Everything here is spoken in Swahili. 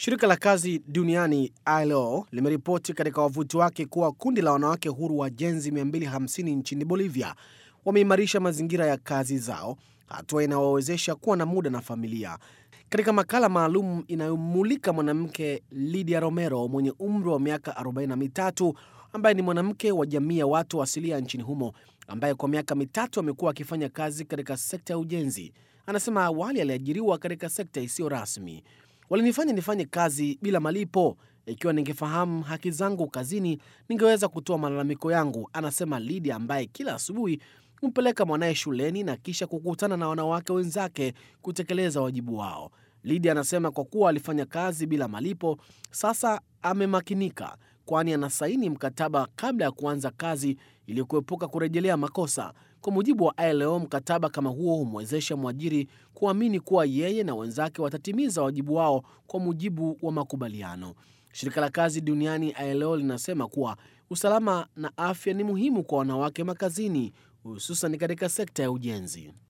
Shirika la kazi duniani ILO limeripoti katika wavuti wake kuwa kundi la wanawake huru wajenzi 250 nchini Bolivia wameimarisha mazingira ya kazi zao, hatua inayowawezesha kuwa na muda na familia. Katika makala maalum inayomulika mwanamke Lydia Romero mwenye umri wa miaka 43 ambaye ni mwanamke wa jamii ya watu asilia nchini humo ambaye kwa miaka mitatu amekuwa akifanya kazi katika sekta ya ujenzi. Anasema awali aliajiriwa katika sekta isiyo rasmi. Walinifanya nifanye kazi bila malipo. Ikiwa ningefahamu haki zangu kazini, ningeweza kutoa malalamiko yangu, anasema Lydia ambaye kila asubuhi humpeleka mwanaye shuleni na kisha kukutana na wanawake wenzake kutekeleza wajibu wao. Lydia anasema kwa kuwa alifanya kazi bila malipo, sasa amemakinika, kwani anasaini mkataba kabla ya kuanza kazi ili kuepuka kurejelea makosa. Kwa mujibu wa ILO, mkataba kama huo humwezesha mwajiri kuamini kuwa yeye na wenzake watatimiza wajibu wao kwa mujibu wa makubaliano. Shirika la kazi duniani ILO linasema kuwa usalama na afya ni muhimu kwa wanawake makazini, hususan katika sekta ya ujenzi.